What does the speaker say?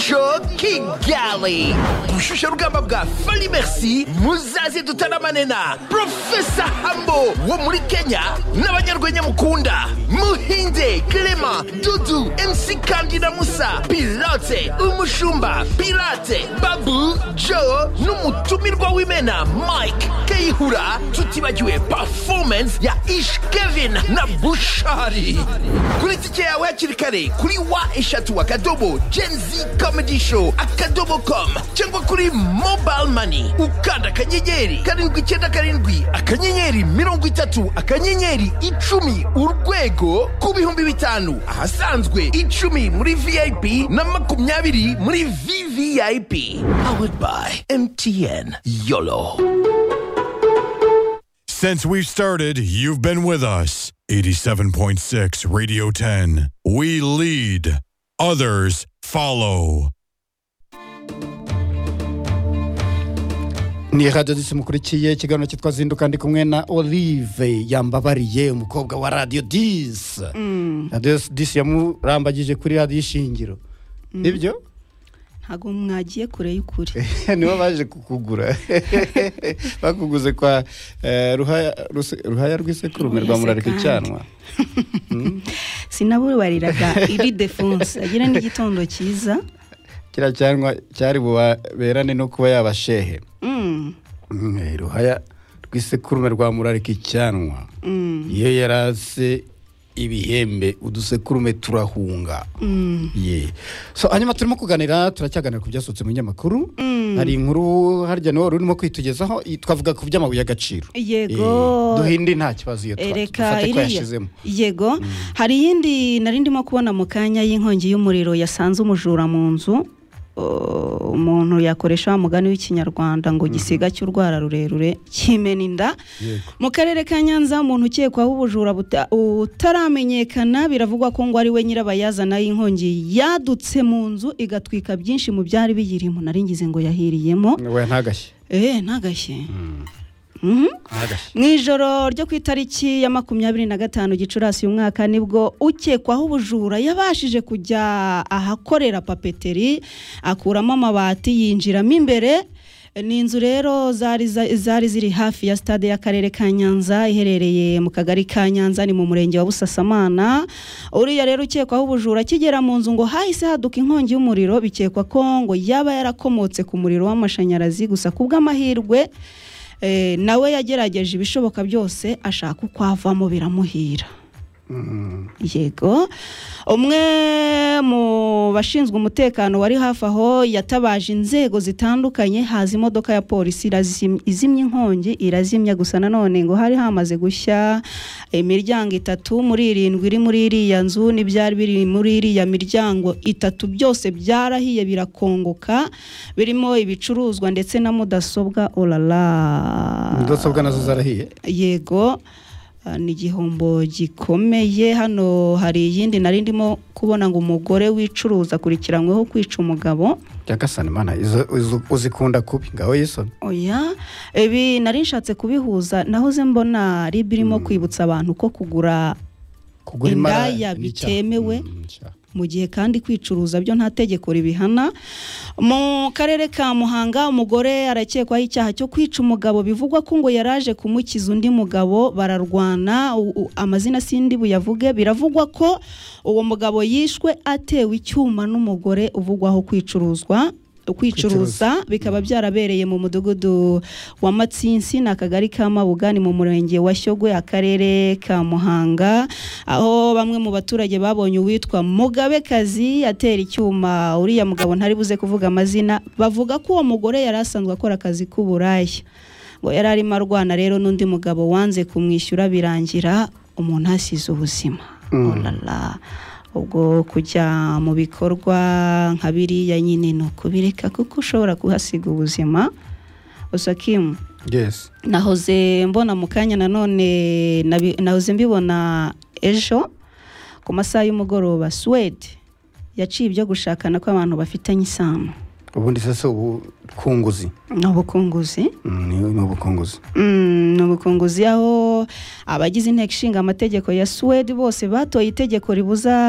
show kigali gushusha rugamba bwa fari merci muzaze dutaramane na profesa hambo wo muri kenya n'abanyarwenya mukunda muhinze clement dudu mc kandida musa pilote umushumba pirate babu joe n'umutumirwa w'imena mike kayihura tutibagiwe performance ya ish kevin na bushari kuri tike yawe hakiri kare kuri wa eshatu akadobo genzi comedy show akadobo com cyangwa kuri mobile money ukanda akanyenyeri karindwi icyenda karindwi akanyenyeri mirongo itatu akanyenyeri icumi urwego ku bihumbi bitanu ahasanzwe icumi muri vip na makumyabiri muri vvip powered by mtn yolo Since we've started, you've been with us. 87.6 Radio 10. We lead, others follow. ni radiyo disi mukurikiye ikiganiro cyitwa zinduka ndi kumwe na olive yambabariye umukobwa wa radiyo disi radiyo disi yamurambagije kuri radiyo ishingiro nibyo ntabwo mwagiye kure y'ukuri nibo baje kukugura bakuguze kwa eh, ruhaya ruse- ruhaya rw'isekurume rwa Ese murarika kandi. icyanwa sinabubariraga iri defunse agira n'igitondo cyiza kiriya cyanwa cyari bubaberane no kuba yabashehe Mm, Mm, eh, ruhaya rw'isekurume rwa murarika icyanwa mm, iyo yarase ibihembe udusekurume turahunga mm. ye so hanyuma turimo kuganira turacyaganira ku byasohotse mu nyamakuru hari inkuru harya niwo wari urimo kwitugezaho i- twavuga ku by'amabuye y'agaciro Yego. Eh, duhinde nta kibazo iyo twa- ereka dufate ko iriya yashizemo yego hari iyindi nari ndimo kubona mu kanya y'inkongi y'umuriro yasanze umujura mu nzu Uh, umuntu yakoresha wa mugani w'ikinyarwanda ngo gisiga cy'urwara rurerure kimena inda mu karere ka nyanza umuntu ukekwaho ubujura buta- butaramenyekana biravugwa ko ngo ari we nyirabayazana y'inkongi yadutse mu nzu igatwika byinshi mu byari biyirimo nari ngize ngo yahiriyemo we ntagashye eee ntagashye Mhm. ntagashye mu ijoro ryo ku itariki ya makumyabiri na gatanu gicurasi uyu mwaka nibwo ukekwaho ubujura yabashije kujya ahakorera papeteri akuramo amabati yinjiramo imbere ni inzu rero zari, za- zari ziri hafi ya stade y'akarere ka nyanza iherereye mu kagari ka nyanza ni mu murenge wa busasamana uriya rero ukekwaho ubujura akigera mu nzu ngo hahise haduka inkongi y'umuriro bikekwa ko ngo yaba yarakomotse ku muriro w'amashanyarazi gusa ku bw'amahirwe Eh, nawe yagerageje ibishoboka byose ashaka uko avamo biramuhira yego umwe mu bashinzwe umutekano wari hafi aho yatabaje inzego zitandukanye haza imodoka ya polisi irazim- izimya inkongi irazimya gusa nanone ngo hari hamaze gushya imiryango itatu muri irindwi iri muri iriya nzu n'ibyari biri muri iriya miryango itatu byose byarahiye birakongoka birimo ibicuruzwa ndetse na mudasobwa orara mudasobwa nazo zarahiye yego ah, ni igihombo gikomeye hano hari iyindi nari ndimo kubona ngo umugore wicuruza akurikiranyweho kwica umugabo cyagasana imana izo- izo- uzikunda kubi ngaho yisoni oya ibi nari nshatse kubihuza nahoze mbona rib irimo kwibutsa abantu ko kugura kugura imara Indaya ni icyaha. bitemewe. Mm, icyaha. mu gihe kandi kwicuruza byo nta tegeko ribihana mu karere ka muhanga umugore arakekwaho icyaha cyo kwica umugabo bivugwa ko ngo yaraje kumukiza undi mugabo bararwana u- u- amazina sindi buyavuge biravugwa ko uwo mugabo yishwe atewe icyuma n'umugore uvugwaho kwicuruzwa kwicuruza bikaba byarabereye mu mudugudu wa matsinsi ni akagari ka mabuga ni mu murenge wa shyogwe akarere ka muhanga aho bamwe mu baturage babonye uwitwa mugabekazi atera icyuma uriya mugabo ntari buze kuvuga amazina bavuga ko uwo mugore yari asanzwe akora akazi k'uburaya ngo yari arimo arwana rero n'undi mugabo wanze kumwishyura birangira umuntu ahasize ubuzima Olala. ubwo kujya mu bikorwa nka biriya nyine ni ukubireka kuko ushobora kuhasiga ubuzima gusa kimu yes nahoze mbona mu kanya nanone nabi- nahoze mbibona ejo ku masaha y'umugoroba suwede yaciye ibyo gushakana kw'abantu bafitanye isano ubundi se si ubukunguzi ni ubukunguzi Mm, ni ni ubukunguzi Mm, ni ubukunguzi aho abagize inteko ishinga amategeko ya suwede bose batoye itegeko ribuza